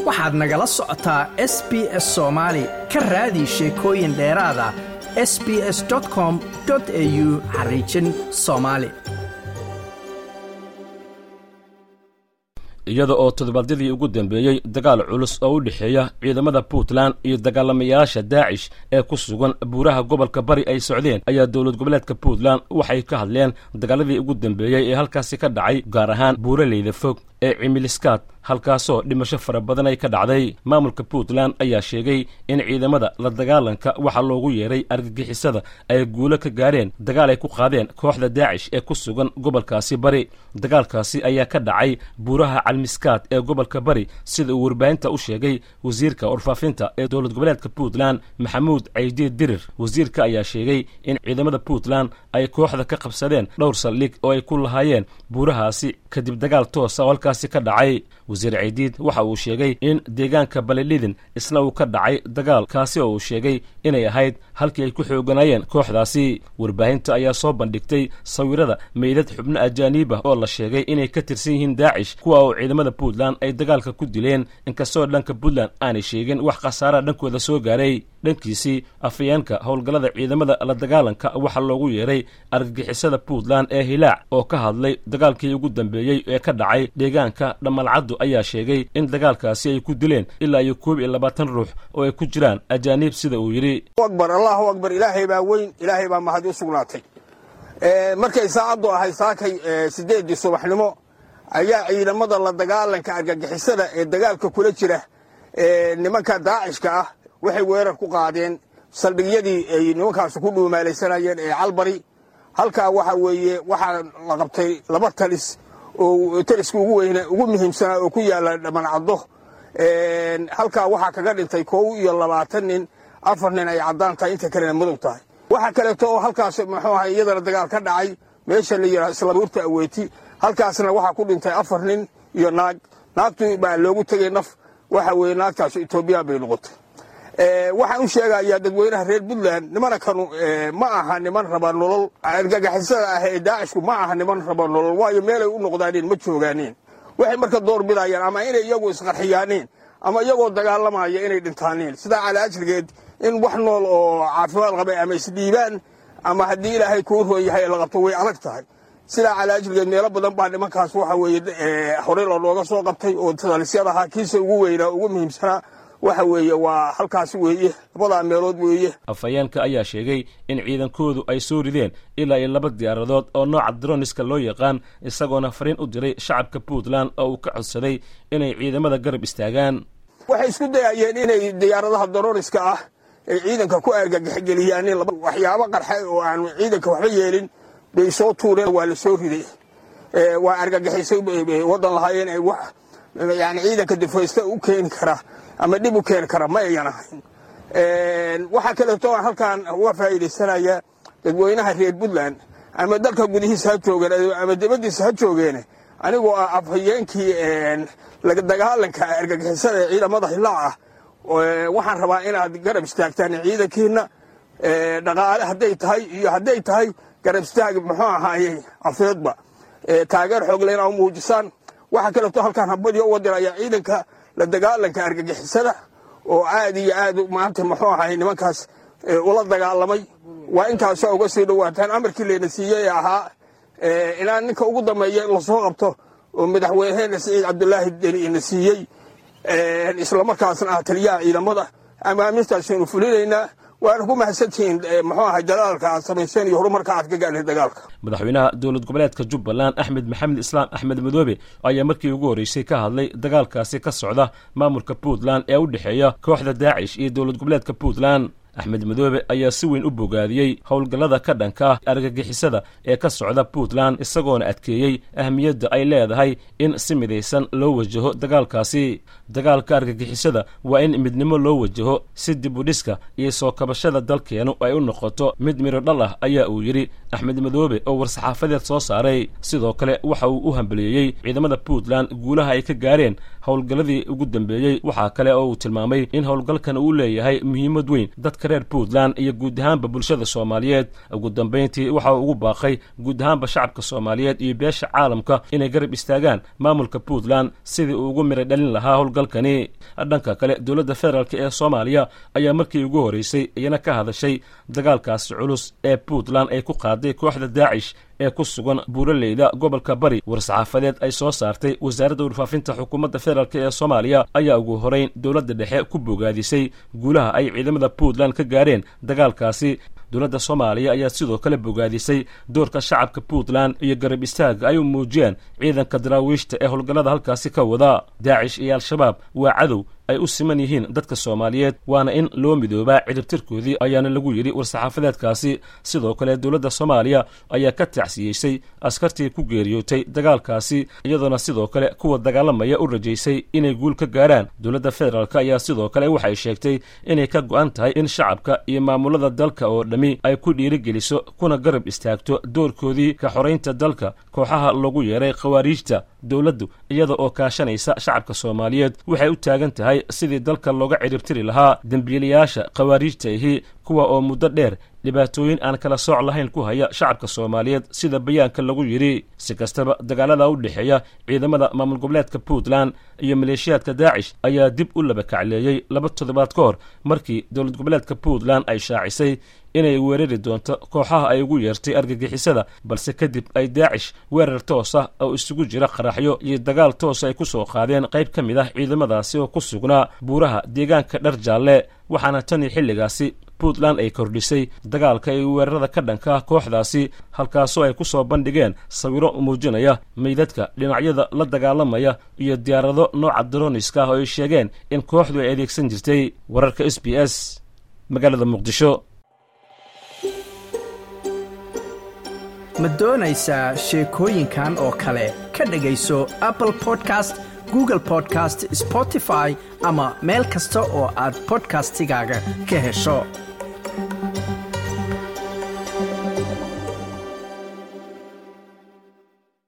waxaad nagala socotaa s b s soomaali ka raadi sheekooyin dheeraada s b s com au xariijin soomaali iyada oo toddobaadyadii ugu dambeeyey dagaal culus oo u dhexeeya ciidamada puntland iyo dagaalamayaasha daacish ee ku sugan buuraha gobolka bari ay socdeen ayaa dowlad goboleedka puntland waxay ka hadleen dagaaladii ugu dambeeyey ee halkaasi ka dhacay gaar ahaan buuraleyda fog ee cimiliskaad halkaasoo dhimasho fara badan ay ka dhacday maamulka puntland ayaa sheegay in ciidamada la dagaalanka waxaa loogu yeeray argagixisada ay guulo ka gaareen dagaal ay ku qaadeen kooxda daacish ee ku sugan gobolkaasi bari dagaalkaasi ayaa ka dhacay buuraha calmiskaad ee gobolka bari sida uu warbaahinta u sheegay wasiirka warfaafinta ee dowlad goboleedka puntland maxamuud caydiid dirir wasiirka ayaa sheegay in ciidamada puntland ay kooxda ka qabsadeen dhowr saldhig oo ay ku lahaayeen buurahaasi kadib dagaal toosa oo halkaasi ka dhacay wasiir caydiid waxa uu sheegay in deegaanka balilidin isna uu ka dhacay dagaal kaasi oo uu sheegay inay ahayd halkii ay ku xooganayeen kooxdaasi warbaahinta ayaa soo bandhigtay sawirada meydad xubno ajaaniibah oo la sheegay inay ka tirsan yihiin daacish kuwa oo ciidamada puntland ay dagaalka ku dileen inkastoo dhanka puntland aanay sheegin wax khasaaraha dhankooda soo gaaray dhankiisii afayeenka howlgallada ciidamada la dagaalanka waxaa loogu yeeray argagixisada puntland ee hilaac oo ka hadlay dagaalkii ugu dambeeyey ee ka dhacay deegaanka dhammalcaddu ayaa sheegay in dagaalkaasi ay ku dileen ilaa iyo koob iyo labaatan ruux oo ay ku jiraan ajaaniib sida uu yidhi akbar allahu akbar ilaahay baa weyn ilaahay baa mahadi u sugnaatay markay saacaddu ahay saakay siddeeddii subaxnimo ayaa ciidamada la dagaalanka argagixisada ee dagaalka kula jira nimanka daacishka ah waxay weerar ku qaadeen saldhigyadii ay nimankaasi ku dhuumaalaysanayeen ee calbari halkaa waxa weeye waxaa la qabtay laba talis oo taliska ugu weyne ugu muhiimsanaa oo ku yaalla dhammancaddo halkaa waxaa kaga dhintay kow iyo labaatan nin afar nin ay caddaan tahay inta kalena madow tahay waxaa kaleeto oo halkaas muxuu ahay iyadana dagaal ka dhacay meesha la yidhaha islabuurta aweyti halkaasna waxaa ku dhintay afar nin iyo naag naagtu baa loogu tegay naf waxa weeye naagtaas etoobiya bay noqotay waxaan u sheegayaa dadweynaha reer puntland nimana kanu ma aha niman raba nolol argagixisada ah ee daacishku ma aha niman raba nolol waayo meelay u noqdaaneen ma joogaaneen waxay marka door bidayaan ama inay iyagu isqarxiyaaneen ama iyagoo dagaalamaya inay dhintaaneen sidaa cala ajrigeed in wax nool oo caafimaad qabay ama isdhiibaan ama haddii ilaahay kuu roon yahay la qabto way adag tahay sidaa cala ajrigeed meelo badan baa nimankaas waxa weeye horey looga soo qabtay oo talisyad ahaa kiisa ugu weynaa ugu muhiimsanaa waxa weeye waa halkaasi weeye labadaa meelood weeye afhayeenka ayaa sheegay in ciidankoodu ay soo rideen ilaa iyo laba diyaaradood oo nooca droniska loo yaqaan isagoona fariin u diray shacabka puntland oo uu ka codsaday inay ciidamada garab istaagaan waxay isku dayayeen inay diyaaradaha droniska ah ay ciidanka ku argagaxgeliyaan waxyaabo qarxa oo aan ciidanka waxba yeelin bay soo tuureen waa la soo riday waa argagixisay waddan lahaayeen ay wax yani ciidanka difaysta u keeni kara ama dhib u keeni kara ma ayan ahayn waxaa kaleeto aan halkaan uga faa'iidaysanaya dadweynaha reer puntland ama dalka gudihiisa ha joogeen ama dibaddiisa ha joogeene anigoo ah afhayeenkii dagaalanka argagixisada ee ciidamada hilaac ah waxaan rabaa inaad garab istaagtaan ciidankiina dhaqaale hadday tahay iyo hadday tahay garab istaag muxuu ahaaye afeedba taageer xoogle inaa u muujisaan waxaa kaleeto halkaan habadii uga diraya ciidanka la dagaalanka argagixisada oo aad iyo aad maanta muxuu ahay nimankaas ula dagaalamay waa intaasoo uga sii dhowaataan amarkii layna siiyey ee ahaa inaan ninka ugu dambeeya in lasoo qabto oo madaxweyneheena siciid cabdulaahi deni ina siiyey islamarkaasna ah taliyaha ciidamada amaamintaasaynu fulinaynaa waana ku mahadsantihiin muxuu ahay dadaalka aad samayseen iyo horumarka aad ka gaadhay dagaalka madaxweynaha dowlad goboleedka jubbaland axmed maxamed islaam axmed madoobe ayaa markii ugu horreysay ka hadlay dagaalkaasi ka socda maamulka puntland ee u dhexeeya kooxda daacish iyo dowlad goboleedka puntland axmed madoobe ayaa si weyn u bogaadiyey howlgallada ka dhanka ah argagixisada ee ka socda puntland isagoona adkeeyey ahmiyadda ay leedahay in si midaysan loo wajaho dagaalkaasi dagaalka argagixisada waa in midnimo loo wajaho si dib u dhiska iyo soo kabashada dalkeenu ay u noqoto mid midho dhal ah ayaa uu yidhi axmed madoobe oo war-saxaafadeed soo saaray sidoo kale waxa uu u hambaliyeeyey ciidamada puntland guulaha ay ka gaareen howlgalladii ugu dambeeyey waxaa kale oo uu tilmaamay in howlgalkan uu leeyahay muhiimad weyn dadka reer puntland iyo guud ahaanba bulshada soomaaliyeed ugu dambayntii waxa uu ugu baaqay guud ahaanba shacabka soomaaliyeed iyo beesha caalamka inay garab istaagaan maamulka puntland sidii uu ugu mira dhalin lahaa howlgalkani dhanka kale dowladda federaalk ee soomaaliya ayaa markii ugu horreysay iyana ka hadashay dagaalkaasi culus ee puntland ay ku qaaday kooxda daacish ee ku sugan buuraleyda gobolka bari war-saxaafadeed ay soo saartay wasaaradda warfaafinta xukuumadda federaalk ee soomaaliya ayaa ugu horeyn dowladda dhexe ku bogaadisay guulaha ay ciidamada puntland ka gaareen dagaalkaasi dowladda soomaaliya ayaa sidoo kale bogaadisay doorka shacabka puntland iyo garab istaaga ay u muujiyeen ciidanka daraawiishta ee howlgallada halkaasi ka wada daacish iyo al-shabaab waa cadow ay u siman yihiin dadka soomaaliyeed waana in loo midoobaa ciribtirkoodii ayaana lagu yidhi war-saxaafadeedkaasi sidoo kale dowladda soomaaliya ayaa ka tacsiyeysay askartii ku geeriyootay dagaalkaasi iyadoona sidoo kale kuwa dagaalamaya u rajaysay inay guul ka gaaraan dowladda federaalk ayaa sidoo kale waxay sheegtay inay ka go-an tahay in shacabka iyo maamulada dalka oo dhammi ay ku dhiirigeliso kuna garab istaagto doorkoodii ka xoraynta dalka kooxaha lagu yeeray khawaariijta dowladdu iyada oo kaashanaysa shacabka soomaaliyeed waxay u taagan tahay sidii dalka looga ciribtiri lahaa dembiilayaasha khawaariijta ahi kuwa oo muddo dheer dhibaatooyin aan kala sooc lahayn ku haya shacabka soomaaliyeed sida bayaanka lagu yidhi si kastaba dagaalada u dhexeeya ciidamada maamul goboleedka puntland iyo maleeshiyaadka daacish ayaa dib u laba kacleeyey laba toddobaad ka hor markii dowlad goboleedka puntland ay shaacisay inay weerari doonto kooxaha ay ugu yeertay argagixisada balse kadib ay daacish weerar toos ah oo isugu jira qaraxyo iyo dagaal toos ay ku soo qaadeen qayb ka mid ah ciidamadaasi oo ku sugnaa buuraha deegaanka dhar jaalle waxaana tanii xilligaasi puntland ay kordhisay dagaalka iyo weerarada ka dhanka ah kooxdaasi halkaasoo ay ku soo bandhigeen sawiro muujinaya meydadka dhinacyada la dagaalamaya iyo diyaarado nooca daroniska ah oo ay sheegeen in kooxdu ay adeegsan jirtay wararka s b s magaalada muqdisho ma doonaysaa sheekooyinkan oo kale ka dhegayso apple podcast google podcast spotify ama meel kasta oo aad bodkastigaaga ka hesho